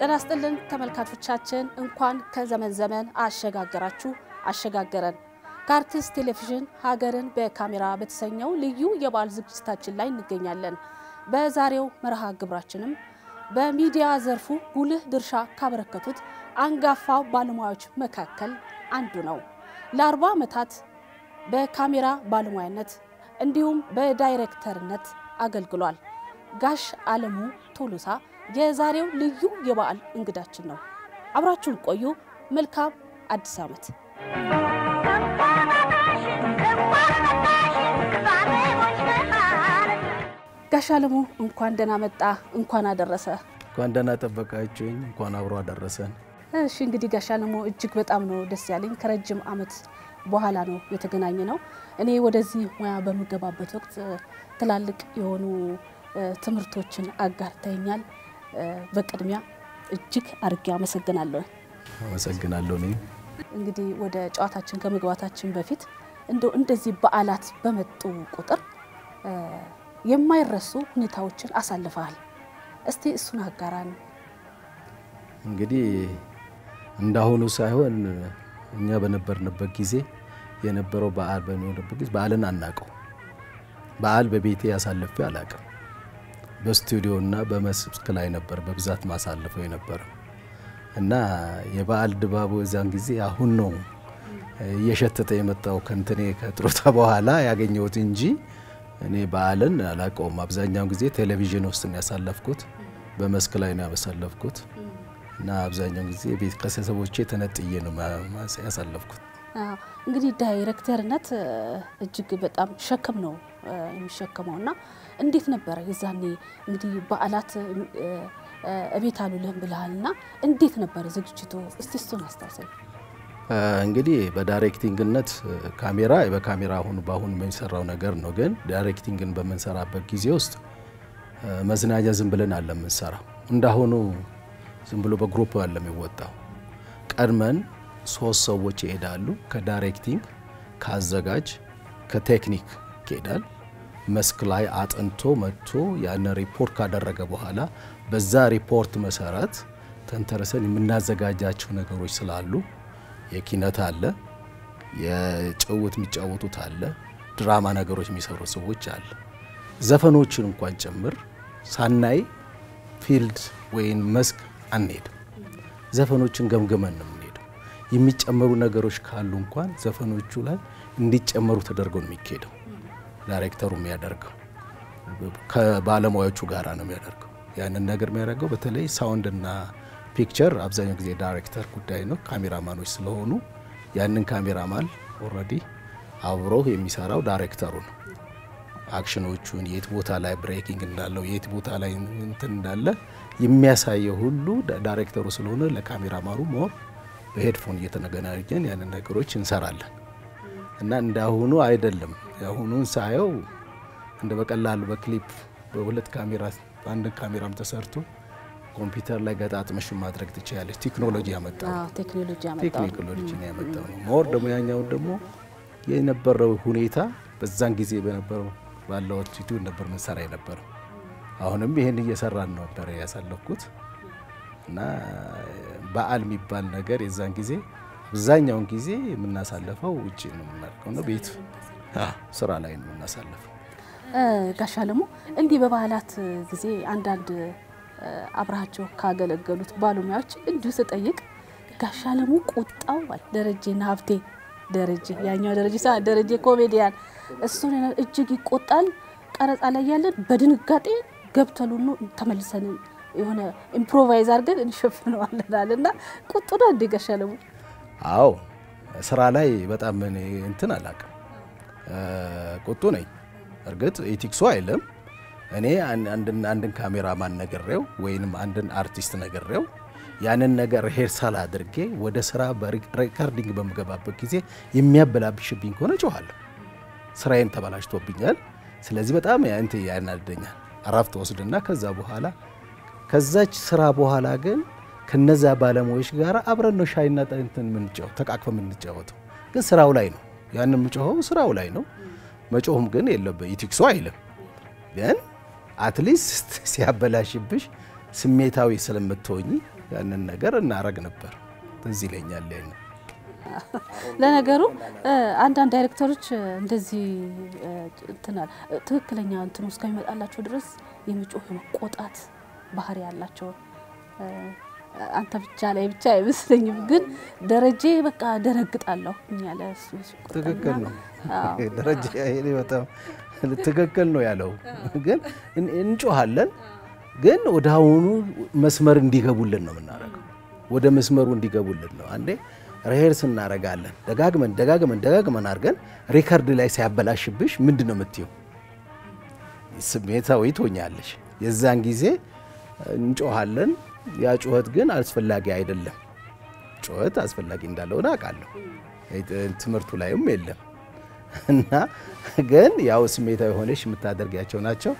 ጤና ይስጥልን ተመልካቾቻችን፣ እንኳን ከዘመን ዘመን አሸጋገራችሁ አሸጋገረን። ከአርትስት ቴሌቪዥን ሀገርን በካሜራ በተሰኘው ልዩ የበዓል ዝግጅታችን ላይ እንገኛለን። በዛሬው መርሃ ግብራችንም በሚዲያ ዘርፉ ጉልህ ድርሻ ካበረከቱት አንጋፋው ባለሙያዎች መካከል አንዱ ነው። ለአርባ ዓመታት በካሜራ ባለሙያነት እንዲሁም በዳይሬክተርነት አገልግሏል። ጋሽ አለሙ ቶሎሳ የዛሬው ልዩ የበዓል እንግዳችን ነው። አብራችሁን ቆዩ። መልካም አዲስ ዓመት። ጋሽ አለሙ እንኳን ደህና መጣ፣ እንኳን አደረሰ። እንኳን ደህና ጠበቃችሁኝ፣ እንኳን አብሮ አደረሰን። እሺ እንግዲህ ጋሽ አለሙ እጅግ በጣም ነው ደስ ያለኝ። ከረጅም ዓመት በኋላ ነው የተገናኘ ነው። እኔ ወደዚህ ሙያ በምገባበት ወቅት ትላልቅ የሆኑ ትምህርቶችን አጋርተኛል። በቅድሚያ እጅግ አድርጌ አመሰግናለሁ። አመሰግናለሁ። እኔ እንግዲህ ወደ ጨዋታችን ከመግባታችን በፊት እንደው እንደዚህ በዓላት በመጡ ቁጥር የማይረሱ ሁኔታዎችን አሳልፈሃል። እስቲ እሱን አጋራን። እንግዲህ እንዳሁኑ ሳይሆን እኛ በነበርንበት ጊዜ የነበረው በዓል በሚሆንበት ጊዜ በዓልን አናውቀው። በዓል በቤቴ ያሳልፌ አላውቅም። በስቱዲዮ እና በመስክ ላይ ነበር በብዛት ማሳልፈው የነበረ እና የበዓል ድባቡ የዛን ጊዜ አሁን ነው እየሸተተ የመጣው ከንትኔ ከጥሮታ በኋላ ያገኘሁት እንጂ እኔ በዓልን አላውቀውም። አብዛኛውን ጊዜ ቴሌቪዥን ውስጥ ነው ያሳለፍኩት፣ በመስክ ላይ ነው ያሳለፍኩት እና አብዛኛውን ጊዜ ቤት ከቤተሰቦቼ ተነጥዬ ነው ያሳለፍኩት። እንግዲህ ዳይሬክተርነት እጅግ በጣም ሸክም ነው የሚሸከመው እና እንዴት ነበረ የዛኔ እንግዲህ በዓላት እቤት አሉልህም ብልሃል እና እንዴት ነበረ ዝግጅቱ? እስቲ እሱን አስታውሰኝ። እንግዲህ በዳይሬክቲንግነት ካሜራ በካሜራ አሁን በአሁን የሚሰራው ነገር ነው። ግን ዳይሬክቲንግን በምንሰራበት ጊዜ ውስጥ መዝናኛ ዝም ብለን አለ የምንሰራው እንዳሁኑ ዝም ብሎ በግሩፕ አለ የሚወጣው። ቀድመን ሶስት ሰዎች ይሄዳሉ። ከዳይሬክቲንግ፣ ከአዘጋጅ፣ ከቴክኒክ ይሄዳል። መስክ ላይ አጥንቶ መጥቶ ያን ሪፖርት ካደረገ በኋላ በዛ ሪፖርት መሰረት ተንተርሰን የምናዘጋጃቸው ነገሮች ስላሉ የኪነት አለ፣ የጭውት የሚጫወቱት አለ፣ ድራማ ነገሮች የሚሰሩ ሰዎች አለ። ዘፈኖችን እንኳን ጭምር ሳናይ ፊልድ ወይም መስክ አንሄድም። ዘፈኖችን ገምገመን ነው የምንሄደው። የሚጨመሩ ነገሮች ካሉ እንኳን ዘፈኖቹ ላይ እንዲጨመሩ ተደርጎ ነው የሚካሄደው። ዳይሬክተሩ የሚያደርገው ከባለሙያዎቹ ጋራ ነው የሚያደርገው። ያንን ነገር የሚያደርገው በተለይ ሳውንድ እና ፒክቸር አብዛኛው ጊዜ ዳይሬክተር ጉዳይ ነው። ካሜራማኖች ስለሆኑ ያንን ካሜራማን ኦልሬዲ አብሮ የሚሰራው ዳይሬክተሩ ነው። አክሽኖቹን የት ቦታ ላይ ብሬኪንግ እንዳለው የት ቦታ ላይ እንትን እንዳለ የሚያሳየው ሁሉ ዳይሬክተሩ ስለሆነ ለካሜራማኑ ሞር በሄድፎን እየተገናኘን ያንን ነገሮች እንሰራለን እና እንዳሁኑ አይደለም። የአሁኑን ሳየው እንደ በቀላሉ በክሊፕ በሁለት ካሜራ በአንድ ካሜራም ተሰርቶ ኮምፒውተር ላይ ገጣጥመሽ ማድረግ ትችላለች። ቴክኖሎጂ ያመጣው ቴክኖሎጂ ቴክኖሎጂ ነው ያመጣው ነው። ሞር ደግሞ ያኛውን ደግሞ የነበረው ሁኔታ በዛን ጊዜ በነበረው ባለው አቲቱድ ነበር ምንሰራ የነበረው። አሁንም ይህን እየሰራን ነበር ያሳለፍኩት እና በዓል የሚባል ነገር የዛን ጊዜ አብዛኛውን ጊዜ የምናሳልፈው ውጭ ነው የምናደርገው ነው ቤት ስራ ላይ ነው የምናሳልፈው። ጋሽ አለሙ እንዲህ በበዓላት ጊዜ አንዳንድ አብረሃቸው ካገለገሉት ባለሙያዎች እንዲሁ ስጠይቅ ጋሽ አለሙ ቁጣው ደረጀና ሀብቴ ደረጀ ያኛው ደረጀ ሳ ደረጀ ኮሜዲያን እሱን እጅግ ይቆጣል። ቀረጻ ላይ ያለን በድንጋጤ ገብተሉኑ ተመልሰን የሆነ ኢምፕሮቫይዝ አድርገን እንሸፍነዋለናል እና ቁጡ ነው እንዴ ጋሽ አለሙ? አዎ ስራ ላይ በጣም እኔ እንትን አላውቅም፣ ቁጡ ነኝ። እርግጥ ኤቲክሱ አይልም። እኔ አንድን ካሜራማን ነግሬው ወይንም አንድን አርቲስት ነግሬው ያንን ነገር ሪሄርሳል አድርጌ ወደ ስራ በሪከርዲንግ በምገባበት ጊዜ የሚያበላብሽብኝ ከሆነ ጮኋለሁ። ስራዬን ተበላሽቶብኛል። ስለዚህ በጣም እንት ያናደኛል። እረፍት ወስድና ከዛ በኋላ ከዛች ስራ በኋላ ግን ከነዛ ባለሙያዎች ጋር አብረን ነው ሻይና እንትን የምንጫወት ተቃቅፈ የምንጫወተው። ግን ስራው ላይ ነው ያን የምጮኸው ስራው ላይ ነው። መጮህም ግን የለበት ኢቲክሱ አይልም ግን አትሊስት ሲያበላሽብሽ ስሜታዊ ስለምትሆኝ ያንን ነገር እናረግ ነበር። ትዝ ይለኛል ያን ለነገሩ አንዳንድ ዳይሬክተሮች እንደዚህ እንትናል ትክክለኛ እንትኑ እስከሚመጣላቸው ድረስ የሚጮህ የመቆጣት ባህሪ ያላቸው አንተ ብቻ ላይ ብቻ አይመስለኝም። ግን ደረጀ በቃ ደነግጣለሁ ያለ ትክክል ነው ደረጀ። ይሄ በጣም ትክክል ነው ያለው። ግን እንጮሃለን፣ ግን ወደ አሁኑ መስመር እንዲገቡልን ነው የምናደርገው። ወደ መስመሩ እንዲገቡልን ነው አንዴ ሬሄርስ እናረጋለን። ደጋግመን ደጋግመን ደጋግመን አድርገን ሪከርድ ላይ ሲያበላሽብሽ ምንድን ነው የምትይው? ስሜታዊ ትሆኛለሽ። የዛን ጊዜ እንጮሃለን። ያ ጩኸት ግን አስፈላጊ አይደለም። ጩኸት አስፈላጊ እንዳልሆነ አውቃለሁ። ትምህርቱ ላይም የለም እና ግን ያው ስሜታዊ ሆነሽ የምታደርጊያቸው ናቸው።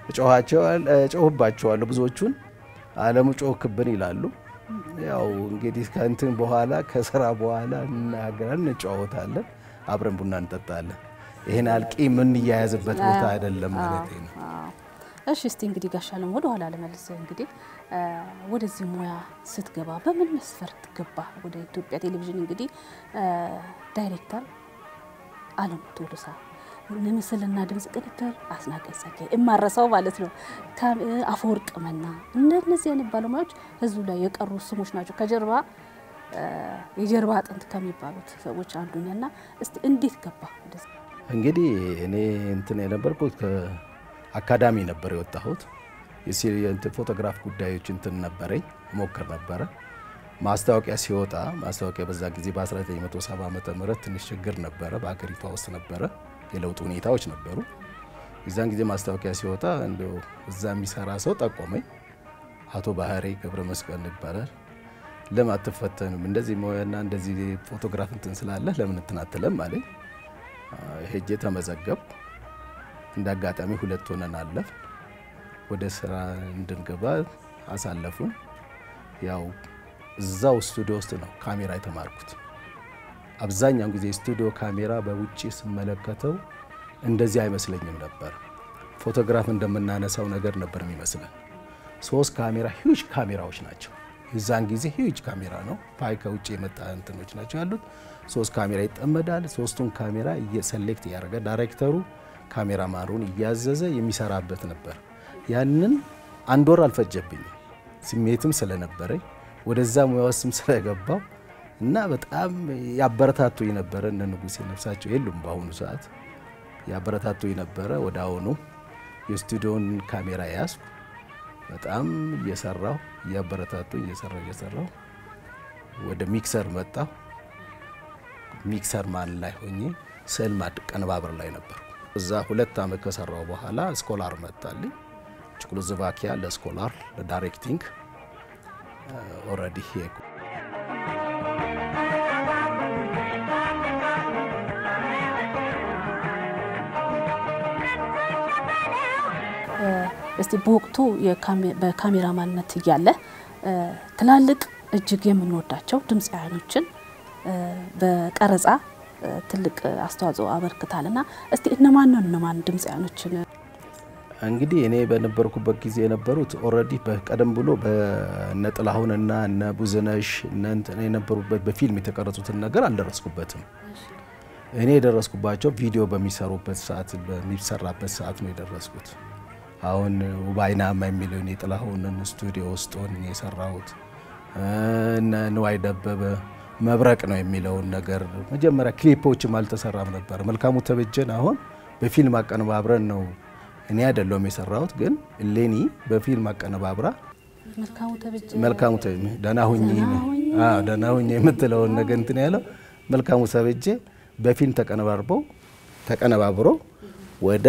እጮህባቸዋለሁ። ብዙዎቹን አለሙ ጮህክብን ይላሉ። ያው እንግዲህ ከእንትን በኋላ ከስራ በኋላ እናገራለን፣ እንጨዋወታለን፣ አብረን ቡና እንጠጣለን። ይሄን አልቂ የምንያያዝበት ቦታ አይደለም ማለት ነው። እሺ እስቲ እንግዲህ ጋሽ አለም ወደ ኋላ ለመልስ እንግዲህ ወደዚህ ሙያ ስትገባ በምን መስፈርት ገባ? ወደ ኢትዮጵያ ቴሌቪዥን እንግዲህ ዳይሬክተር አለሙ ቶሎሳ ምስልና ድምጽ ቅንብር አስናቀኝ ጸጋዬ እማረሳው ማለት ነው። አፈወርቅ መና እነዚህ አይነት ባለሙያዎች ህዝቡ ላይ የቀሩ ስሞች ናቸው። ከጀርባ የጀርባ አጥንት ከሚባሉት ሰዎች አንዱ ነና እስቲ እንዴት ገባ? እንግዲህ እኔ እንትን የነበርኩት ከአካዳሚ ነበር የወጣሁት። ፎቶግራፍ ጉዳዮች እንትን ነበረኝ ሞክር ነበረ። ማስታወቂያ ሲወጣ ማስታወቂያ በዛ ጊዜ በ1970 ዓመተ ምህረት ትንሽ ችግር ነበረ፣ በሀገሪቷ ውስጥ ነበረ የለውጥ ሁኔታዎች ነበሩ። የዛን ጊዜ ማስታወቂያ ሲወጣ እንደው እዛ የሚሰራ ሰው ጠቆመኝ። አቶ ባህሬ ገብረ መስቀል ይባላል። ለምን አትፈተንም? እንደዚህ ሙያና እንደዚህ ፎቶግራፍ እንትን ስላለህ ለምን እንትን አትለም አለኝ። ሄጄ ተመዘገብ። እንደ አጋጣሚ ሁለት ሆነን አለፍ ወደ ስራ እንድንገባ አሳለፉን። ያው እዛው ስቱዲዮ ውስጥ ነው ካሜራ የተማርኩት። አብዛኛውን ጊዜ ስቱዲዮ ካሜራ በውጭ ስመለከተው እንደዚህ አይመስለኝም ነበር። ፎቶግራፍ እንደምናነሳው ነገር ነበር የሚመስለን። ሶስት ካሜራ ሂውጅ ካሜራዎች ናቸው። የዛን ጊዜ ሂውጅ ካሜራ ነው። ፓይ ከውጭ የመጣ እንትኖች ናቸው ያሉት። ሶስት ካሜራ ይጠመዳል። ሶስቱን ካሜራ እየሰሌክት እያደረገ ዳይሬክተሩ ካሜራማኑን እያዘዘ የሚሰራበት ነበር። ያንን አንድ ወር አልፈጀብኝም። ስሜትም ስለነበረኝ ወደዛ ሙያ ውስጥም ስለገባው እና በጣም ያበረታቱኝ ነበረ። እነ ንጉሴ ነፍሳቸው የሉም በአሁኑ ሰዓት። ያበረታቱኝ ነበረ። ወደ አሁኑ የስቱዲዮን ካሜራ ያዝኩ። በጣም እየሰራሁ እያበረታቱኝ እየሰራሁ እየሰራሁ ወደ ሚክሰር መጣሁ። ሚክሰር ማን ላይ ሆኜ ስዕል ማቀነባበር ላይ ነበር። እዛ ሁለት ዓመት ከሰራው በኋላ ስኮላር መጣልኝ። ቼኮስሎቫኪያ ለስኮላር ለዳይሬክቲንግ ኦልሬዲ ሄድኩ። እስቲ በወቅቱ በካሜራማንነት እያለ ትላልቅ እጅግ የምንወዳቸው ድምፃውያኖችን በቀረጻ ትልቅ አስተዋጽኦ አበርክታልና እስቲ እነማን ነው እነማን ድምፃውያኖችን እንግዲህ እኔ በነበርኩበት ጊዜ የነበሩት ኦልሬዲ ቀደም ብሎ በእነ ጥላሁንና እነ ቡዝነሽ እነ እንትን የነበሩበት በፊልም የተቀረጹትን ነገር አልደረስኩበትም። እኔ የደረስኩባቸው ቪዲዮ በሚሰሩበት ሰዓት በሚሰራበት ሰዓት ነው የደረስኩት። አሁን ውባይናማ የሚለውን የጥላሁንን ስቱዲዮ ውስጥ ሆኜ የሰራሁት እነ ንዋይ ደበበ መብረቅ ነው የሚለውን ነገር መጀመሪያ ክሊፖችም አልተሰራም ነበር። መልካሙ ተበጀን አሁን በፊልም አቀነባብረን ነው እኔ አይደለሁም የሰራሁት፣ ግን እሌኒ በፊልም አቀነባብራ መልካሙ ደህና ሁኚ ደህና ሁኚ የምትለውን ነገር እንትን ያለው መልካሙ ተበጀ በፊልም ተቀነባብሮ ተቀነባብሮ ወደ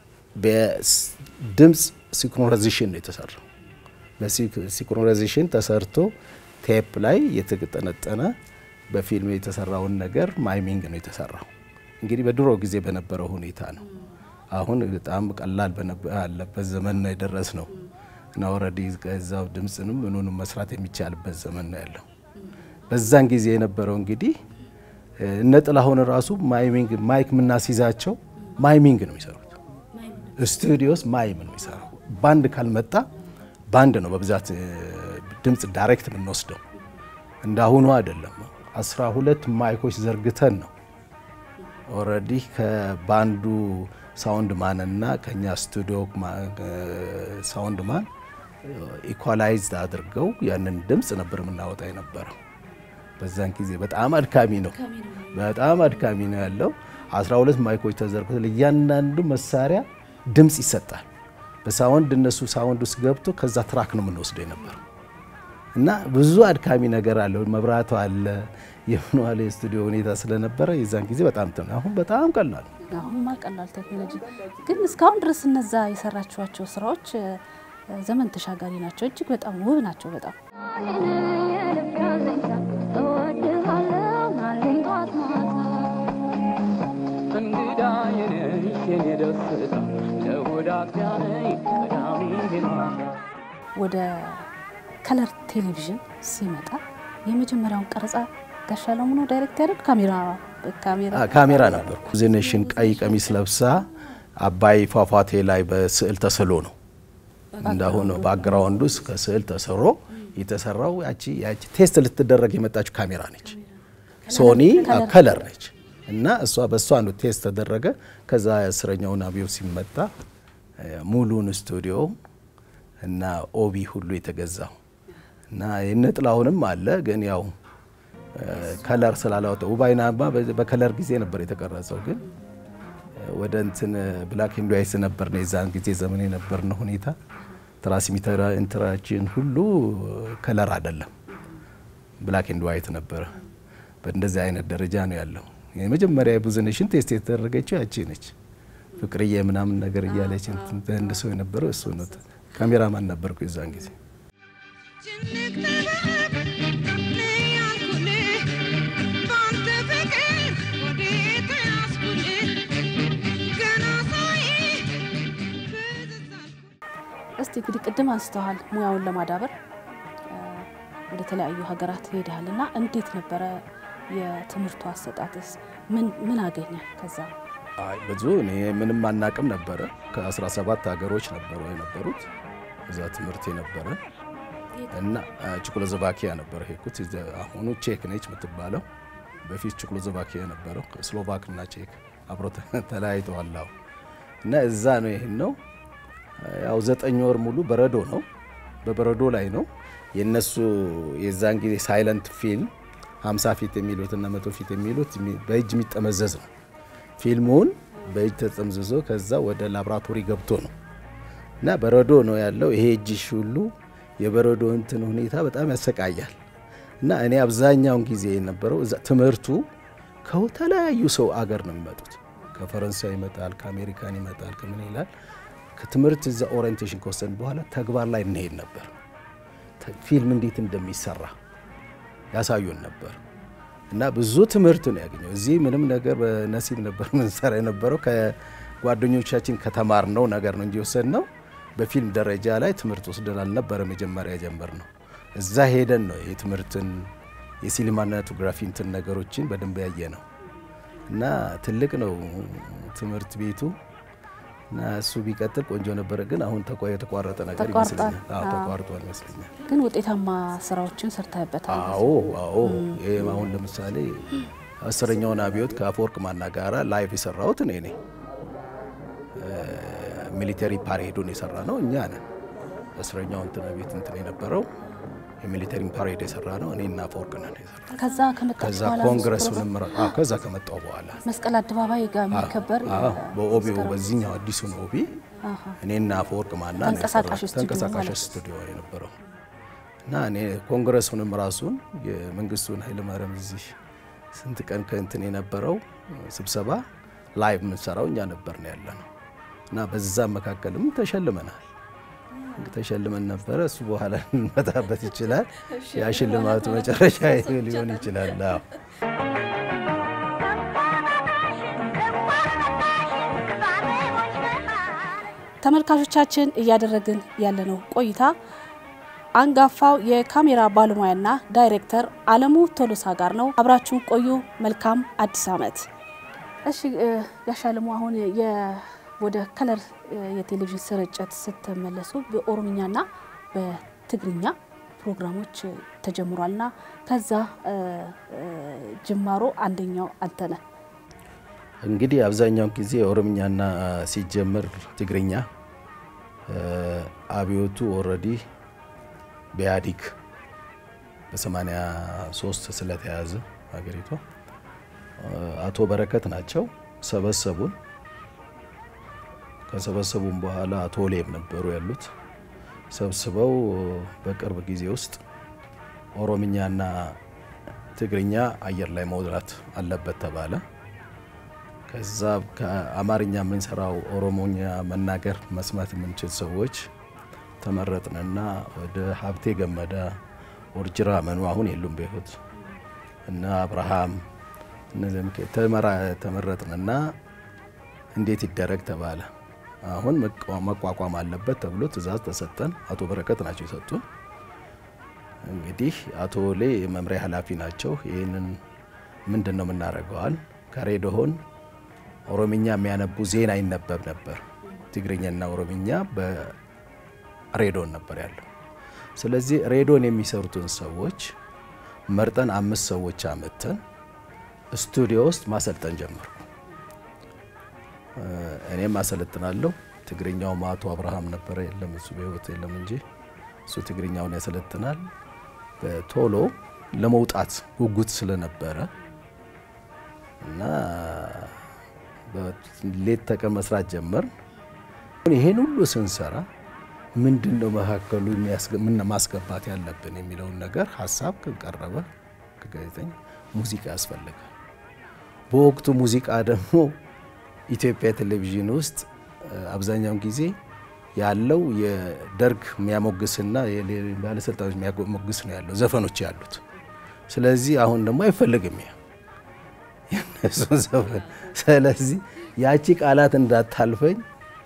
በድምፅ ሲንክሮናይዜሽን ነው የተሰራው። በሲንክሮናይዜሽን ተሰርቶ ቴፕ ላይ የተጠነጠነ በፊልም የተሰራውን ነገር ማይሚንግ ነው የተሰራው። እንግዲህ በድሮ ጊዜ በነበረው ሁኔታ ነው። አሁን በጣም ቀላል ባለበት ዘመን ነው የደረስ ነው እና ኦልሬዲ ከዛው ድምፅንም ምኑንም መስራት የሚቻልበት ዘመን ነው ያለው። በዛን ጊዜ የነበረው እንግዲህ እነ ጥላሁን ራሱ ማይሚንግ ማይክ የምናስይዛቸው ማይሚንግ ነው የሚሰሩት። ስቱዲዮስ ማይም ነው የሚሰራው። ባንድ ካልመጣ ባንድ ነው በብዛት ድምፅ ዳይሬክት የምንወስደው። እንዳሁኑ አይደለም። አስራ ሁለት ማይኮች ዘርግተን ነው ኦልሬዲ ከባንዱ ሳውንድ ማን እና ከኛ ስቱዲዮ ሳውንድ ማን ኢኳላይዝ አድርገው ያንን ድምፅ ነበር የምናወጣ የነበረው። በዛን ጊዜ በጣም አድካሚ ነው፣ በጣም አድካሚ ነው ያለው። 12 ማይኮች ተዘርግተው ለእያንዳንዱ መሳሪያ ድምፅ ይሰጣል። በሳውንድ እነሱ ሳውንድ ውስጥ ገብቶ ከዛ ትራክ ነው የምንወስደው የነበረው እና ብዙ አድካሚ ነገር አለው። መብራቱ አለ የምንዋለ የስቱዲዮ ሁኔታ ስለነበረ የዛን ጊዜ በጣም ተ አሁን በጣም ቀላል አሁንማ ቀላል ቴክኖሎጂ ግን እስካሁን ድረስ እነዛ የሰራችኋቸው ስራዎች ዘመን ተሻጋሪ ናቸው። እጅግ በጣም ውብ ናቸው። በጣም ወደ ከለር ቴሌቪዥን ሲመጣ የመጀመሪያውን ቀረጻ ጋሽ አለሙ ነው ዳይሬክት ያደርግ ካሜራ ካሜራ ካሜራ ነበርኩ። ዜኔሽን ቀይ ቀሚስ ለብሳ አባይ ፏፏቴ ላይ በስዕል ተስሎ ነው እንዳሁኑ ባክግራውንድ ውስጥ ከስዕል ተሰሮ የተሰራው ያቺ ያቺ ቴስት ልትደረግ የመጣችው ካሜራ ነች። ሶኒ ከለር ነች እና እሷ በእሷ ነው ቴስት ተደረገ። ከዛ አስረኛውን አብዮት ሲመጣ ሙሉን ስቱዲዮ እና ኦቢ ሁሉ የተገዛው እና የነጥላሁንም አለ ግን ያው ከለር ስላላወጣ ውባይናማ በከለር ጊዜ ነበር የተቀረጸው። ግን ወደ እንትን ብላክ ኤንድ ዋይት ነበር ነው የዛን ጊዜ ዘመን የነበርነው ሁኔታ ትራንስሚተር ኢንተራችን ሁሉ ከለር አይደለም፣ ብላክ ኤንድ ዋይት ነበረ። በእንደዚህ አይነት ደረጃ ነው ያለው። የመጀመሪያ የቡዝኔሽን ቴስት የተደረገችው ያቺ ነች። ፍቅርዬ ምናምን ነገር እያለች እንደ ሰው የነበረው እሱ ነው። ካሜራማን ነበርኩ የዛን ጊዜ። እስቲ እንግዲህ ቅድም አንስተዋል ሙያውን ለማዳበር ወደ ተለያዩ ሀገራት ሄደሃል እና እንዴት ነበረ የትምህርቱ አሰጣጥስ? ምን ምን አገኘ ከዛ? አይ ብዙ እኔ ምንም አናቅም ነበረ። ከ17 ሀገሮች ነበሩ የነበሩት እዛ ትምህርት የነበረ እና ቼኮስሎቫኪያ ነበረ ሄድኩት። አሁኑ ቼክ ነች የምትባለው፣ በፊት ቼኮስሎቫኪያ ነበረው። ስሎቫክ እና ቼክ አብሮ ተለያይተዋል እና እዛ ነው ይህን ነው ያው ዘጠኝ ወር ሙሉ በረዶ ነው፣ በበረዶ ላይ ነው የነሱ የዛን ጊዜ ሳይለንት ፊልም 50 ፊት የሚሉት እና መቶ ፊት የሚሉት በእጅ የሚጠመዘዝ ነው። ፊልሙን በእጅ ተጠምዝዞ ከዛ ወደ ላብራቶሪ ገብቶ ነው እና በረዶ ነው ያለው። ይሄ እጅሽ ሁሉ የበረዶ እንትን ሁኔታ በጣም ያሰቃያል። እና እኔ አብዛኛውን ጊዜ የነበረው ትምህርቱ ከተለያዩ ሰው አገር ነው የሚመጡት። ከፈረንሳይ ይመጣል፣ ከአሜሪካን ይመጣል፣ ከምን ይላል ከትምህርት እዛ ኦሪየንቴሽን ከወሰን በኋላ ተግባር ላይ እንሄድ ነበር። ፊልም እንዴት እንደሚሰራ ያሳዩን ነበር እና ብዙ ትምህርት ነው ያገኘው። እዚህ ምንም ነገር በነሲብ ነበር ምንሰራ የነበረው ከጓደኞቻችን ከተማርነው ነገር ነው እንጂ ወሰድነው በፊልም ደረጃ ላይ ትምህርት ወስደን አልነበረ መጀመሪያ ጀመር ነው። እዛ ሄደን ነው የትምህርትን የሲኒማቶግራፊ እንትን ነገሮችን በደንብ ያየ ነው እና ትልቅ ነው ትምህርት ቤቱ እና እሱ ቢቀጥል ቆንጆ ነበረ። ግን አሁን የተቋረጠ ነገር ይመስለኛል። አዎ ተቋርጧል ይመስለኛል። ግን ውጤታማ ስራዎችን ሰርተህበታል። አዎ አዎ። ይሄ አሁን ለምሳሌ አስረኛውን አብዮት ከአፈወርቅ ማና ጋራ ላይቭ የሰራሁት እኔ ነኝ። ሚሊተሪ ፓሬዱን የሰራ ነው እኛ ነን። አስረኛው እንትን ቤት እንትን የነበረው የሚሊተሪ ፓሬድ የሰራ ነው እኔ እና አፈወርቅ ነን የሰራ ከዛ ከመጣ ከዛ በኋላ ኮንግረሱንም አዎ ከዛ ከመጣው በኋላ መስቀል አደባባይ ጋር የሚከበር በኦቢው በዚህኛው አዲሱን ኦቢ እኔና አፈወርቅ ማና ነው ተንቀሳቃሽ የሰራው። ስቱዲዮ ተንቀሳቃሽ ማለት ነው። ስቱዲዮ የነበረው እና እኔ ኮንግረሱንም ራሱን የመንግስቱን ኃይለማርያም እዚህ ስንት ቀን ከእንትን የነበረው ስብሰባ ላይቭ የምንሰራው እኛ ነበር ነው ያለ ነው እና በዛ መካከልም ተሸልመናል ተሸልመን ነበረ። እሱ በኋላ እንመጣበት ይችላል። ያ ሽልማቱ መጨረሻ ሊሆን ይችላል። አዎ ተመልካቾቻችን እያደረግን ያለነው ቆይታ አንጋፋው የካሜራ ባለሙያና ዳይሬክተር አለሙ ቶሎሳ ጋር ነው። አብራችሁን ቆዩ። መልካም አዲስ ዓመት። እሺ ጋሽ አለሙ አሁን የ- ወደ ከለር የቴሌቪዥን ስርጭት ስትመለሱ በኦሮምኛና በትግርኛ ፕሮግራሞች ተጀምሯልና ከዛ ጅማሮ አንደኛው አንተ ነህ። እንግዲህ አብዛኛውን ጊዜ ኦሮምኛና ሲጀምር ትግርኛ አብዮቱ ኦልሬዲ በኢህአዴግ በ83 ስለተያዘ ሀገሪቷ አቶ በረከት ናቸው ሰበሰቡን። ከሰበሰቡን በኋላ አቶ ሌም ነበሩ ያሉት ሰብስበው በቅርብ ጊዜ ውስጥ ኦሮምኛና ትግርኛ አየር ላይ መውጣት አለበት ተባለ። ከዛ ከአማርኛ የምንሰራው ኦሮሞኛ መናገር መስማት የምንችል ሰዎች ተመረጥንና ወደ ሀብቴ ገመዳ፣ ኦርጅራ መኑ አሁን የሉም በሕይወት እና አብርሃም እነዚህም ተመረጥንና እንዴት ይደረግ ተባለ። አሁን መቋቋም አለበት ተብሎ ትዕዛዝ ተሰጠን። አቶ በረከት ናቸው የሰጡን። እንግዲህ አቶ ሌ የመምሪያ ኃላፊ ናቸው። ይህንን ምንድን ነው የምናደርገዋል? ከሬዲዮን ኦሮምኛ የሚያነቡ ዜና ይነበብ ነበር። ትግርኛና ኦሮምኛ በሬዲዮን ነበር ያለው። ስለዚህ ሬዲዮን የሚሰሩትን ሰዎች መርጠን አምስት ሰዎች አመተን ስቱዲዮ ውስጥ ማሰልጠን ጀመርኩ። እኔም አሰለጥናለሁ። ትግርኛውም አቶ አብርሃም ነበረ፣ የለም እሱ በህይወት የለም እንጂ እሱ ትግርኛውን ያሰለጥናል። በቶሎ ለመውጣት ጉጉት ስለነበረ እና ሌት ተቀን መስራት ጀመር። ይሄን ሁሉ ስንሰራ ምንድን ነው መካከሉ ምን ማስገባት ያለብን የሚለውን ነገር ሀሳብ ቀረበ ከጋዜጠኛ ሙዚቃ ያስፈልጋል። በወቅቱ ሙዚቃ ደግሞ ኢትዮጵያ ቴሌቪዥን ውስጥ አብዛኛውን ጊዜ ያለው የደርግ የሚያሞግስና ባለስልጣኖች የሚያሞግስ ነው ያለው ዘፈኖች ያሉት። ስለዚህ አሁን ደግሞ አይፈልግም ያ የነሱ ዘፈን። ስለዚህ ያቺ ቃላት እንዳታልፈኝ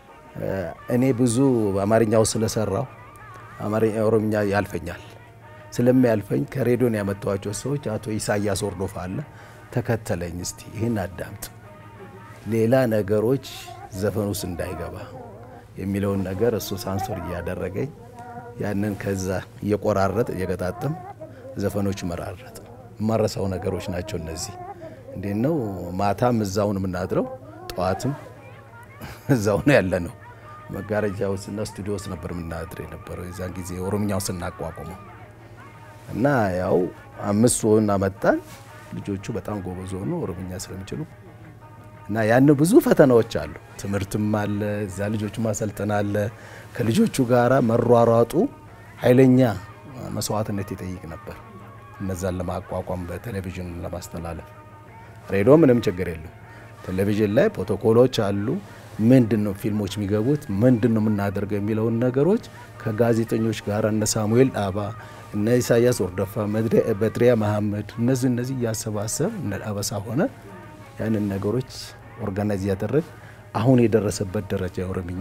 እኔ ብዙ አማርኛው ስለሰራው አማርኛ ኦሮምኛ ያልፈኛል ስለሚያልፈኝ ከሬዲዮን ያመጣኋቸው ሰዎች አቶ ኢሳያስ ወርዶፋ አለ ተከተለኝ፣ እስቲ ይህን አዳምጥ፣ ሌላ ነገሮች ዘፈን ውስጥ እንዳይገባ የሚለውን ነገር እሱ ሳንሶር እያደረገኝ ያንን ከዛ እየቆራረጥ እየገጣጠም ዘፈኖች መራረጥ የማረሳው ነገሮች ናቸው እነዚህ። እንዴት ነው ማታም እዛውን የምናድረው ጠዋትም እዛው ነው ያለ ነው። መጋረጃ ውስጥና ስቱዲዮ ውስጥ ነበር የምናድር የነበረው የዛን ጊዜ ኦሮምኛው ስናቋቁመው እና ያው አምስት ሆን አመጣን። ልጆቹ በጣም ጎበዝ ሆኑ ኦሮምኛ ስለሚችሉ እና ያን ብዙ ፈተናዎች አሉ። ትምህርትም አለ፣ እዛ ልጆቹ ማሰልጠን አለ። ከልጆቹ ጋራ መሯሯጡ ኃይለኛ መስዋዕትነት ይጠይቅ ነበር። እነዛን ለማቋቋም በቴሌቪዥን ለማስተላለፍ ሬዲዮ ምንም ችግር የለም። ቴሌቪዥን ላይ ፕሮቶኮሎች አሉ። ምንድን ነው ፊልሞች የሚገቡት ምንድን ነው የምናደርገው የሚለውን ነገሮች ከጋዜጠኞች ጋር እነ ሳሙኤል ዳባ እነ ኢሳያስ ወርደፋ በድሪያ መሐመድ እነዚህ እነዚህ እያሰባሰብ እነ አበሳ ሆነ ያንን ነገሮች ኦርጋናይዝ እያደረግ አሁን የደረሰበት ደረጃ የኦሮምኛ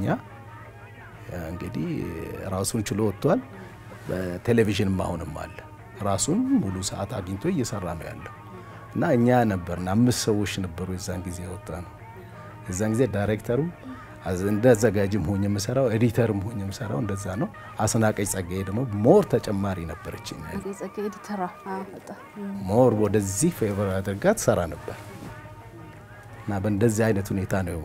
እንግዲህ ራሱን ችሎ ወጥቷል። በቴሌቪዥንም አሁንም አለ ራሱን ሙሉ ሰዓት አግኝቶ እየሰራ ነው ያለው እና እኛ ነበርን አምስት ሰዎች ነበሩ የዛን ጊዜ የወጣ ነው። የዛን ጊዜ ዳይሬክተሩ እንደ አዘጋጅም ሆኜ የምሰራው ኤዲተርም ሆኜ የምሰራው እንደዛ ነው። አስናቀች ጸጋዬ ደግሞ ሞር ተጨማሪ ነበረች። ሞር ወደዚህ ፌቨር አድርጋ ትሰራ ነበር እና በእንደዚህ አይነት ሁኔታ ነው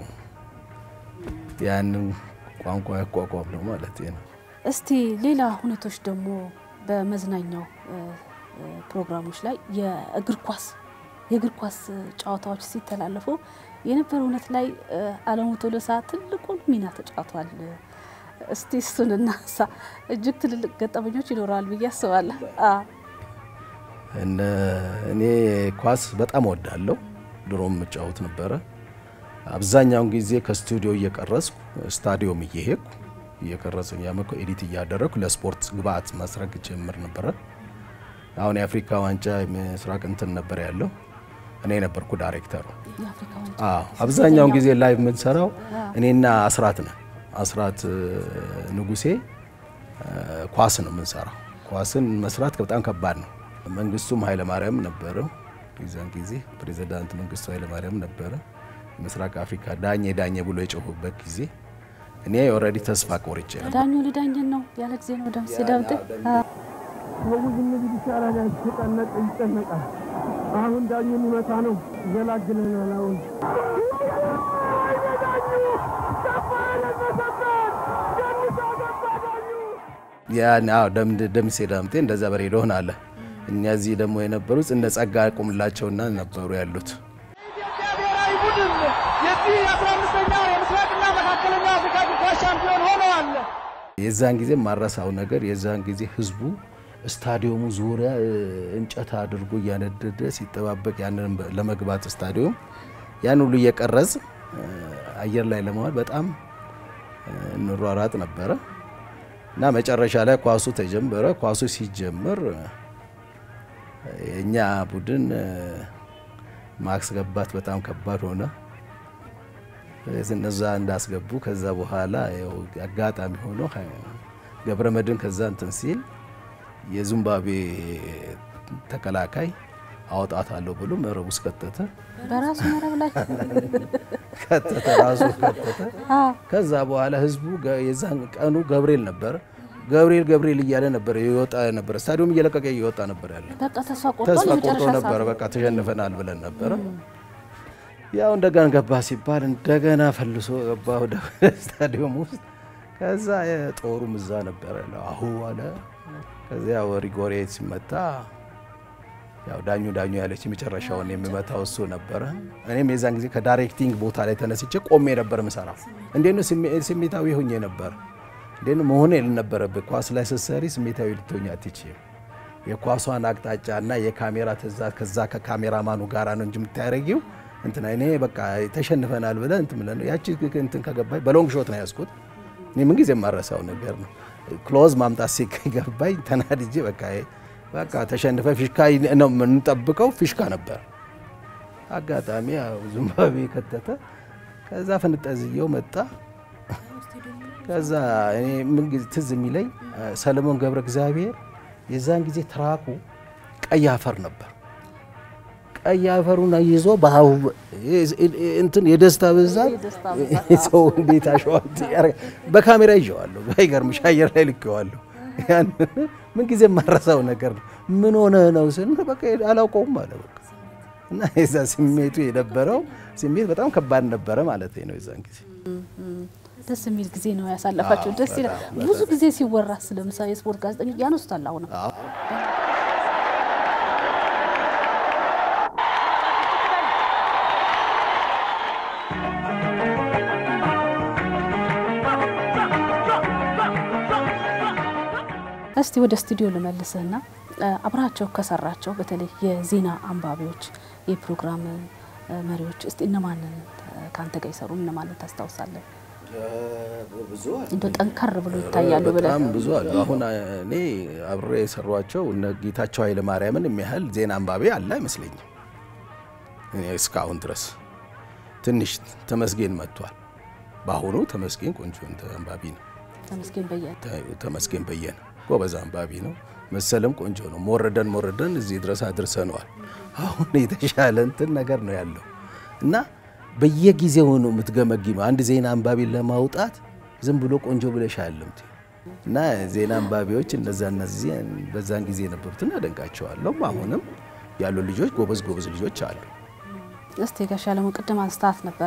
ያንን ቋንቋ ያቋቋም ነው ማለት ነው። እስቲ ሌላ ሁነቶች ደግሞ በመዝናኛው ፕሮግራሞች ላይ የእግር ኳስ የእግር ኳስ ጨዋታዎች ሲተላለፉ የነበረ እውነት ላይ አለሙ ቶሎሳ ትልቁን ሚና ተጫውቷል። እስቲ እሱን እናንሳ። እጅግ ትልልቅ ገጠመኞች ይኖረዋል ብዬ አስባለሁ። እኔ ኳስ በጣም ወዳለሁ። ድሮም የምጫወት ነበረ። አብዛኛውን ጊዜ ከስቱዲዮ እየቀረጽኩ ስታዲዮም እየሄድኩ እየቀረጽ ያመኮ ኤዲት እያደረግኩ ለስፖርት ግብአት መስረግ ጀምር ነበረ። አሁን የአፍሪካ ዋንጫ ምስራቅ እንትን ነበር ያለው እኔ ነበርኩ ዳይሬክተሩ። አብዛኛውን ጊዜ ላይ የምንሰራው እኔና አስራት ነን። አስራት ንጉሴ ኳስ ነው የምንሰራው። ኳስን መስራት በጣም ከባድ ነው። መንግስቱም ኃይለማርያም ነበረው የዛን ጊዜ ፕሬዚዳንት መንግስቱ ኃይለማርያም ነበረ። ምስራቅ አፍሪካ ዳኘ ዳኘ ብሎ የጮሁበት ጊዜ እኔ ኦልሬዲ ተስፋ ቆርጬ ነበር። ዳኙ ሊዳኝን ነው ያለ ጊዜ ነው ደምሴ ዳምጤ ሰው ዝም ቢል ይሻላል። ያስጨነቅ ይጨነቃል። አሁን ዳኙ የሚመታ ነው ይገላግለናል። አሁን ያን አዎ ደምሴ ዳምጤ እንደዛ በሬዲዮ ሆናለ። እነዚህ ደግሞ የነበሩት እነ ጸጋ ቁምላቸውና ነበሩ ያሉት የኢትዮጵያ ብሔራዊ ቡድን የዚህ የአስራ አምስተኛው የምስራቅና መካከለኛ አፍሪካ እግር ኳስ ሻምፒዮን ሆነዋል። የዛን ጊዜ ማረሳው ነገር የዛን ጊዜ ህዝቡ ስታዲየሙ ዙሪያ እንጨት አድርጎ እያነደደ ሲጠባበቅ ያንን ለመግባት ስታዲየም ያን ሁሉ እየቀረጽ አየር ላይ ለመዋል በጣም እንሯራጥ ነበረ እና መጨረሻ ላይ ኳሱ ተጀመረ። ኳሱ ሲጀመር የእኛ ቡድን ማስገባት በጣም ከባድ ሆነ። እነዛ እንዳስገቡ ከዛ በኋላ ያው አጋጣሚ ሆኖ ገብረ መድን ከዛ እንትን ሲል የዚምባብዌ ተከላካይ አወጣታለሁ ብሎ መረብ ውስጥ ከተተ። በራሱ መረብ ላይ ከተተ ራሱ ከተተ። ከዛ በኋላ ህዝቡ የዛን ቀኑ ገብርኤል ነበረ። ገብርኤል ገብርኤል እያለ ነበር ይወጣ ነበር። ስታዲየም እየለቀቀ እየወጣ ነበር ያለ። በቃ ተስፋ ቆርጦ ተስፋ ቆርጦ የመጨረሻ ነበረ። ሰዓት በቃ ተሸንፈናል ብለን ነበረ። ያው እንደገና ገባ ሲባል እንደገና ፈልሶ ገባ ወደ ስታዲየም ውስጥ። ከዛ ጦሩም እዛ ነበረ አሁ አለ። ከዚያ ሪጎሬ ሲመታ ያው ዳኙ ዳኙ ያለች የመጨረሻውን የሚመታው እሱ ነበረ። እኔም የዛን ጊዜ ከዳይሬክቲንግ ቦታ ላይ ተነስቼ ቆሜ ነበር ምሰራ። እንዴት ነው ስሜታዊ ሆኜ ነበር። እንዴት ነው መሆን የልነበረብህ ኳስ ላይ ስትሰሪ ስሜታዊ ልትሆኝ አትችይም። የኳሷን አቅጣጫ እና የካሜራ ትእዛዝ ከዛ ከካሜራማኑ ጋራ ነው እንጂ የምታደርጊው እንትና እኔ በቃ ተሸንፈናል ብለህ እንትን ብለህ ነው ያቺ እንትን ከገባኝ በሎንግ ሾት ነው ያዝኩት። እኔ ምን ጊዜ የማረሳው ነገር ነው። ክሎዝ ማምጣት ሲገባኝ ተናድጄ በቃ በቃ ተሸንፈ ፊሽካ ነው የምንጠብቀው። ፊሽካ ነበር። አጋጣሚ ያው ዚምባብዌ ከተተ። ከዛ ፍንጠዝየው መጣ። ከዛ እኔ ምን ጊዜ ትዝ የሚለኝ ሰለሞን ገብረ እግዚአብሔር የዛን ጊዜ ትራኩ ቀይ አፈር ነበር። ቀይ አፈሩን ይዞ በአሁ እንትን የደስታ ብዛት ሰው እንዴት አሸዋል በካሜራ ይዤዋለሁ። ባይገርምሽ አየር ላይ ልኬዋለሁ። ያን ምን ጊዜ የማረሳው ነገር ነው። ምን ሆነ ነው ስን በቃ አላውቀውም አለ በቃ እና የዛ ስሜቱ የነበረው ስሜት በጣም ከባድ ነበረ ማለት ነው። የዛን ጊዜ ደስ የሚል ጊዜ ነው ያሳለፋቸው። ደስ ይላል። ብዙ ጊዜ ሲወራ ስለምሳሌ የስፖርት ጋዜጠኞች ያነሱታል። አሁንም እስቲ ወደ ስቱዲዮ ልመልስህና አብራቸው ከሰራቸው በተለይ የዜና አንባቢዎች፣ የፕሮግራም መሪዎች እስቲ እነማንን ከአንተ ጋር ይሰሩ እነማንን ታስታውሳለን? እንደ ጠንከር ብሎ ይታያሉ ብለህ በጣም ብዙ አሉ። አሁን እኔ አብሬ የሰሯቸው እነ ጌታቸው ኃይለ ማርያምን የሚያህል ዜና አንባቢ አለ አይመስለኝም እኔ እስካሁን ድረስ። ትንሽ ተመስገን መጥቷል። በአሁኑ ተመስገን ቆንጆ አንባቢ ነው። ተመስገን በየነ ተመስገን በየነ ጎበዝ አንባቢ ነው። መሰለም ቆንጆ ነው። ሞረደን ሞረደን እዚህ ድረስ አድርሰነዋል። አሁን የተሻለ እንትን ነገር ነው ያለው እና በየጊዜው ነው የምትገመጊመው። አንድ ዜና አንባቢ ለማውጣት ዝም ብሎ ቆንጆ ብለሽ አያለም እና ዜና አንባቢዎች እነዛ እነዚህ በዛን ጊዜ የነበሩትን አደንቃቸዋለሁ። አሁንም ያሉ ልጆች ጎበዝ ጎበዝ ልጆች አሉ። እስቲ ጋሽ አለሙ ቅድም አንስታት ነበረ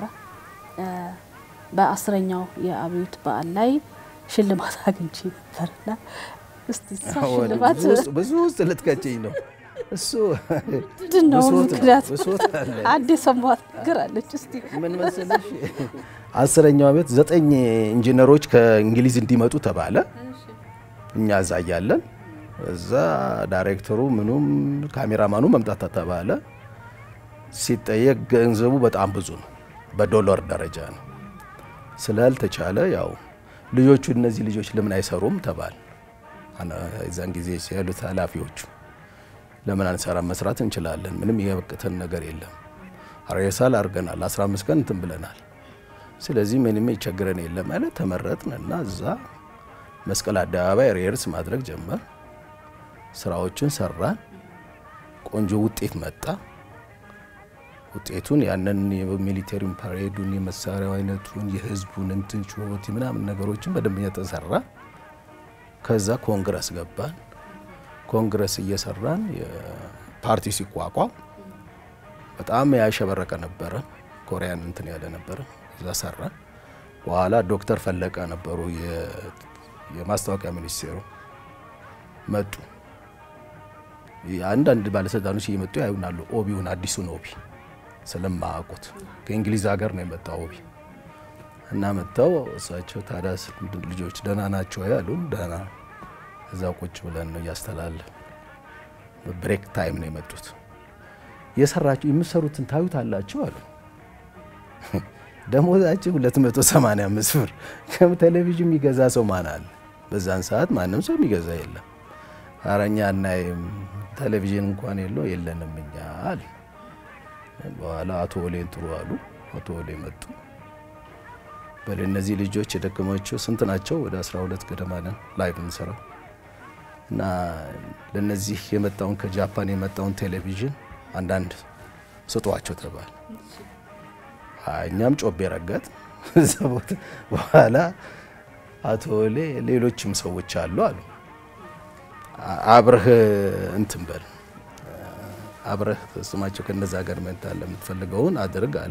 በአስረኛው የአብዮት በዓል ላይ ሽልማት አግኝቼ ነበርና እስቲ እሷ ሽልማት ብዙ ውስጥ ልትከጭኝ ነው እሱ ምንድን ነው ብሶት ነው፣ ምክንያት? ብሶት አለ። አንድ የሰማኋት ነገር አለች። እስቲ ምን መሰለሽ አስረኛው ዓመት ዘጠኝ ኢንጂነሮች ከእንግሊዝ እንዲመጡ ተባለ። እኛ እዛ እያለን እዛ ዳይሬክተሩ ምኑም ካሜራማኑ መምጣት ተባለ። ሲጠየቅ ገንዘቡ በጣም ብዙ ነው፣ በዶላር ደረጃ ነው። ስላልተቻለ ያው ልጆቹ እነዚህ ልጆች ለምን አይሰሩም ተባል። የዛን ጊዜ ያሉት ኃላፊዎቹ ለምን አንሰራም? መስራት እንችላለን። ምንም የበቅተን ነገር የለም። ሬሳል አድርገናል። 15 ቀን እንትን ብለናል። ስለዚህ ምንም ይቸግረን የለም ማለት ተመረጥን እና እዛ መስቀል አደባባይ ሬርስ ማድረግ ጀመር። ስራዎችን ሰራን። ቆንጆ ውጤት መጣ። ውጤቱን ያንን የሚሊቴሪን ፓሬዱን የመሳሪያው አይነቱን የህዝቡን እንትን ጩኸት ምናምን ነገሮችን በደንበኛ ተሰራ። ከዛ ኮንግረስ ገባን። ኮንግረስ እየሰራን ፓርቲ ሲቋቋም በጣም ያሸበረቀ ነበረ። ኮሪያን እንትን ያለ ነበረ። እዛ ሰራን። በኋላ ዶክተር ፈለቀ ነበሩ የማስታወቂያ ሚኒስቴሩ መጡ። አንዳንድ ባለስልጣኖች እየመጡ ያዩናሉ። ኦቢውን አዲሱን ኦቢ ስለማያውቁት ከእንግሊዝ ሀገር ነው የመጣው ኦቢ እና መጥተው እሳቸው ታዲያ ልጆች ደህና ናቸው ያሉን። ደህና እዛ ቁጭ ብለን ነው እያስተላለፍ ብሬክ ታይም ነው የመጡት። የሰራችሁ የምትሰሩትን ታዩት አላችሁ አሉ። ደሞዛችን 285 ብር ከቴሌቪዥን የሚገዛ ሰው ማን አለ? በዛን ሰዓት ማንም ሰው የሚገዛ የለም። ኧረ እኛ እናይም ቴሌቪዥን እንኳን የለው የለንም እኛ አለ። በኋላ አቶ ወሌን ጥሩ አሉ። አቶ ወሌ መጡ። በል እነዚህ ልጆች የደከማቸው ስንት ናቸው? ወደ 12 ገደማ ነን ላይቭ እንሰራው እና ለነዚህ የመጣውን ከጃፓን የመጣውን ቴሌቪዥን አንዳንድ ስጧቸው ተባለ። እኛም ጮቤ ረገጥ እዛ ቦታ በኋላ አቶ ወሌ ሌሎችም ሰዎች አሉ አሉ አብረህ እንትን በል አብረህ ስማቸው ከነዛ ሀገር መታለ የምትፈልገውን አድርግ አለ።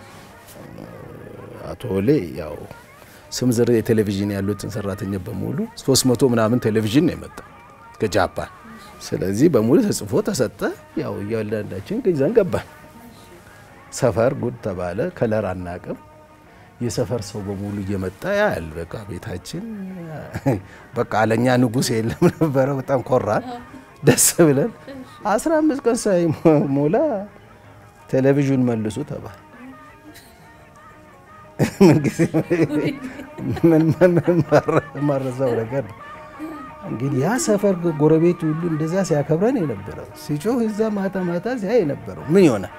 አቶ ወሌ ያው ስም ዝር የቴሌቪዥን ያሉትን ሰራተኛ በሙሉ 300 ምናምን ቴሌቪዥን ነው የመጣው ከጃፓን። ስለዚህ በሙሉ ተጽፎ ተሰጠ። ያው እያንዳንዳችን ይዘን ገባን። ሰፈር ጉድ ተባለ። ከለር አናቅም። የሰፈር ሰው በሙሉ እየመጣ ያል በቃ ቤታችን በቃ አለኛ ንጉሥ የለም ነበረ። በጣም ኮራን፣ ደስ ብለን አስራ አምስት ቀን ሳይሞላ ቴሌቪዥን መልሱ ተባለ። ምንጊዜ ማረሳው ነገር ነው። እንግዲህ ያ ሰፈር ጎረቤት ሁሉ እንደዛ ሲያከብረን የነበረው ሲጮህ እዛ ማታ ማታ ሲያይ የነበረው ምን ይሆናል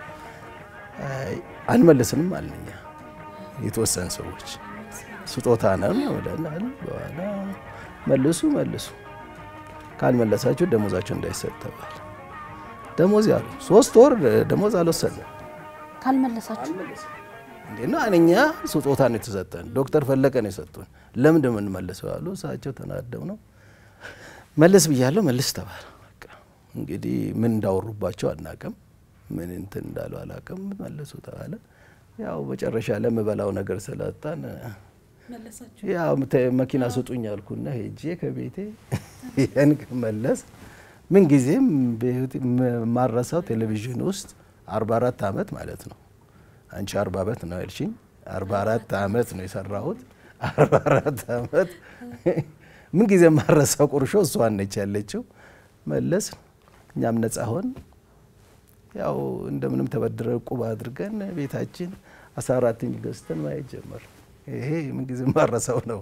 አንመልስንም አልነኛ የተወሰኑ ሰዎች ስጦታ ነው ብለናል። በኋላ መልሱ መልሱ ካልመለሳችሁ ደሞዛቸው እንዳይሰጥ ተባለ። ደሞዝ ያሉ ሶስት ወር ደሞዝ አልወሰድንም። ካልመለሳችሁ እንዴ ነው እኛ ስጦታ ነው የተሰጠን። ዶክተር ፈለቀ ነው የሰጡን። ለምን እንደምንመልሰው ያሉ እሳቸው ተናደው ነው መልስ ብያለሁ መልስ ተባለ። በቃ እንግዲህ ምን እንዳወሩባቸው አናቅም፣ ምን እንትን እንዳሉ አላቅም። መልሱ ተባለ። ያው መጨረሻ ለምበላው ነገር ስላጣን ያው መኪና ስጡኝ አልኩና ሄጄ ከቤቴ ያን መለስ ምን ጊዜም ማረሳው ቴሌቪዥን ውስጥ 44 ዓመት ማለት ነው። አንቺ 40 ዓመት ነው ያልሽኝ። 44 ዓመት ነው የሰራሁት። 44 ዓመት ምን ጊዜ ማረሳው ቁርሾ እሷን ነች ያለችው። መለስ እኛም ነጻ ሆን ያው እንደምንም ተበድረ ቁብ አድርገን ቤታችን 14 ኢንች ገዝተን ማየት ጀመር። ይሄ ምን ጊዜ ማረሳው ነው።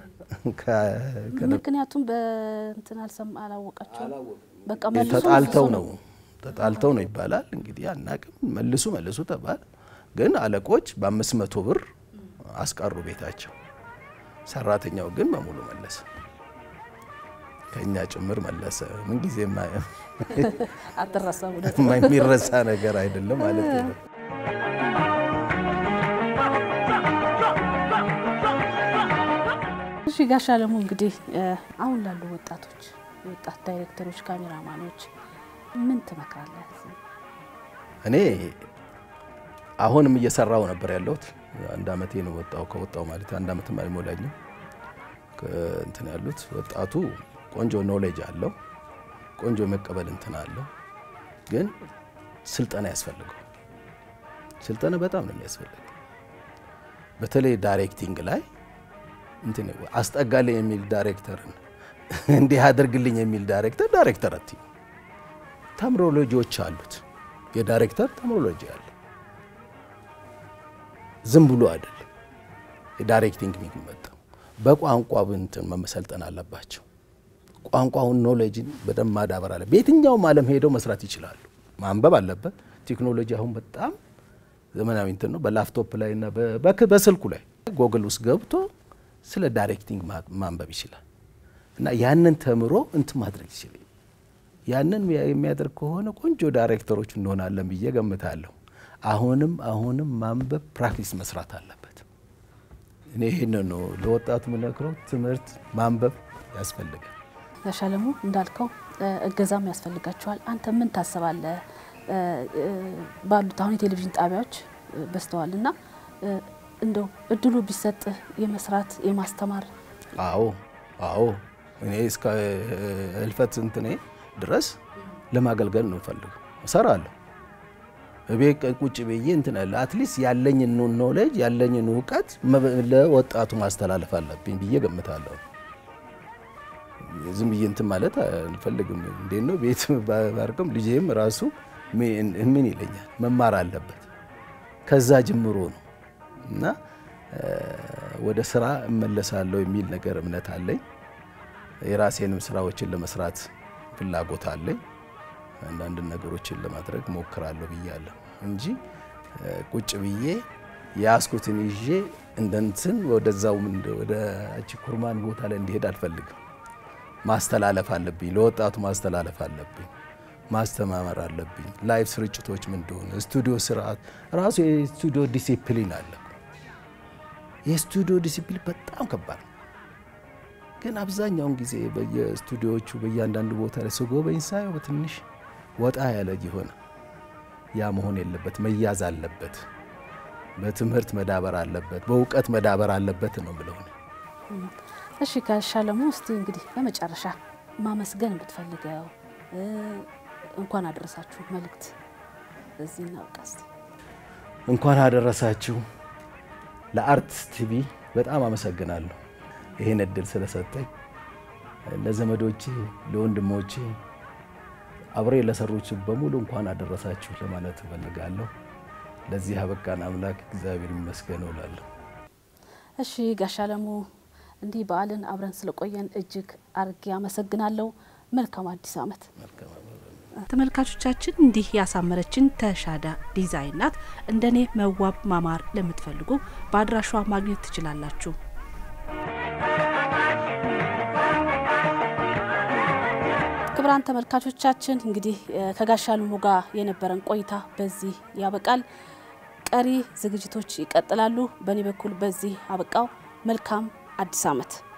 ምክንያቱም በእንትን አልሰማ አላወቃቸው በቃ መልሱ ተጣልተው ነው ተጣልተው ነው ይባላል። እንግዲህ አናቅም። መልሱ መልሱ ተባል። ግን አለቆች በአምስት መቶ ብር አስቀሩ ቤታቸው። ሰራተኛው ግን በሙሉ መለሰ፣ ከእኛ ጭምር መለሰ። ምን ጊዜ አትረሳም። የሚረሳ ነገር አይደለም ማለት ነው። እሺ ጋሽ አለሙ እንግዲህ አሁን ላሉ ወጣቶች የወጣት ዳይሬክተሮች፣ ካሜራማኖች ምን ትመክራለህ? እኔ አሁንም እየሰራው ነበር ያለሁት። አንድ አመቴ ነው ወጣው ከወጣው ማለት አንድ አመትም አይሞላኝም። እንትን ያሉት ወጣቱ ቆንጆ ኖሌጅ አለው፣ ቆንጆ መቀበል እንትን አለው። ግን ስልጠና ያስፈልገው። ስልጠና በጣም ነው የሚያስፈልገው። በተለይ ዳይሬክቲንግ ላይ እንትን አስጠጋልኝ የሚል ዳይሬክተርን እንዲህ አድርግልኝ የሚል ዳይሬክተር ዳይሬክተር አት ተምሮሎጂዎች አሉት። የዳይሬክተር ተምሮሎጂ አለ። ዝም ብሎ አይደለም የዳይሬክቲንግ የሚመጣው በቋንቋ እንትን መሰልጠን አለባቸው። ቋንቋውን ኖሌጅን በደንብ ማዳበር አለ። በየትኛውም ዓለም ሄደው መስራት ይችላሉ። ማንበብ አለበት። ቴክኖሎጂ አሁን በጣም ዘመናዊ እንትን ነው። በላፕቶፕ ላይ እና በስልኩ ላይ ጎግል ውስጥ ገብቶ ስለ ዳይሬክቲንግ ማንበብ ይችላል እና ያንን ተምሮ እንትን ማድረግ ይችላል። ያንን የሚያደርግ ከሆነ ቆንጆ ዳይሬክተሮች እንሆናለን ብዬ ገምታለሁ። አሁንም አሁንም ማንበብ ፕራክቲስ መስራት አለበት። እኔ ይህን ነው ለወጣቱ የምነግረው፣ ትምህርት ማንበብ ያስፈልጋል። ያሻለሙ እንዳልከው እገዛም ያስፈልጋቸዋል። አንተ ምን ታስባለህ? ባሉት አሁን የቴሌቪዥን ጣቢያዎች በዝተዋል እና እንደው እድሉ ቢሰጥህ የመስራት የማስተማር አዎ አዎ እኔ እስከ ህልፈት እንትኔ ድረስ ለማገልገል ነው ፈልገው እሰራለሁ። እቤት ቁጭ ብዬ እንትን አለ አትሊስት ያለኝን ኖሌጅ ያለኝን እውቀት ለወጣቱ ማስተላለፍ አለብኝ ብዬ ገምታለሁ። ዝም ብዬ እንትን ማለት አልፈልግም። እንዴት ነው ቤት ባርቅም ልጄም ራሱ ምን ይለኛል መማር አለበት ከዛ ጀምሮ ነው እና ወደ ስራ እመለሳለሁ የሚል ነገር እምነት አለኝ። የራሴንም ስራዎችን ለመስራት ፍላጎት አለኝ። አንዳንድ ነገሮችን ለማድረግ ሞክራለሁ ብያለሁ እንጂ ቁጭ ብዬ የያዝኩትን ይዤ እንደንትን ወደዛው ወደ እቺ ኩርማን ቦታ ላይ እንዲሄድ አልፈልግም። ማስተላለፍ አለብኝ፣ ለወጣቱ ማስተላለፍ አለብኝ፣ ማስተማመር አለብኝ። ላይቭ ስርጭቶች ምን እንደሆነ ስቱዲዮ ስርዓት ራሱ የስቱዲዮ ዲሲፕሊን አለ። የስቱዲዮ ዲሲፕሊን በጣም ከባድ ነው። ግን አብዛኛውን ጊዜ በየስቱዲዮዎቹ በእያንዳንዱ ቦታ ላይ ስጎበኝ ሳየው በትንሽ ወጣ ያለ የሆነ ያ መሆን የለበት መያዝ አለበት። በትምህርት መዳበር አለበት፣ በእውቀት መዳበር አለበት ነው ብለው እሺ ከሻለሙ እስቲ እንግዲህ በመጨረሻ ማመስገን የምትፈልገው እንኳን አደረሳችሁ መልእክት እዚህ እናብቃ እስቲ። እንኳን አደረሳችሁ ለአርት ቲቪ በጣም አመሰግናለሁ ይህን እድል ስለሰጠኝ። ለዘመዶቼ፣ ለወንድሞቼ አብሬ ለሰሩች በሙሉ እንኳን አደረሳችሁ ለማለት እፈልጋለሁ። ለዚህ አበቃን አምላክ እግዚአብሔር ይመስገን እላለሁ። እሺ ጋሽ አለሙ እንዲህ በዓልን አብረን ስለቆየን እጅግ አርጌ አመሰግናለሁ። መልካም አዲስ ዓመት። ተመልካቾቻችን እንዲህ ያሳመረችን ተሻዳ ዲዛይን ናት። እንደኔ መዋብ ማማር ለምትፈልጉ በአድራሿ ማግኘት ትችላላችሁ። ክቡራን ተመልካቾቻችን እንግዲህ ከጋሽ አለሙ ጋር የነበረን ቆይታ በዚህ ያበቃል። ቀሪ ዝግጅቶች ይቀጥላሉ። በእኔ በኩል በዚህ አበቃው። መልካም አዲስ ዓመት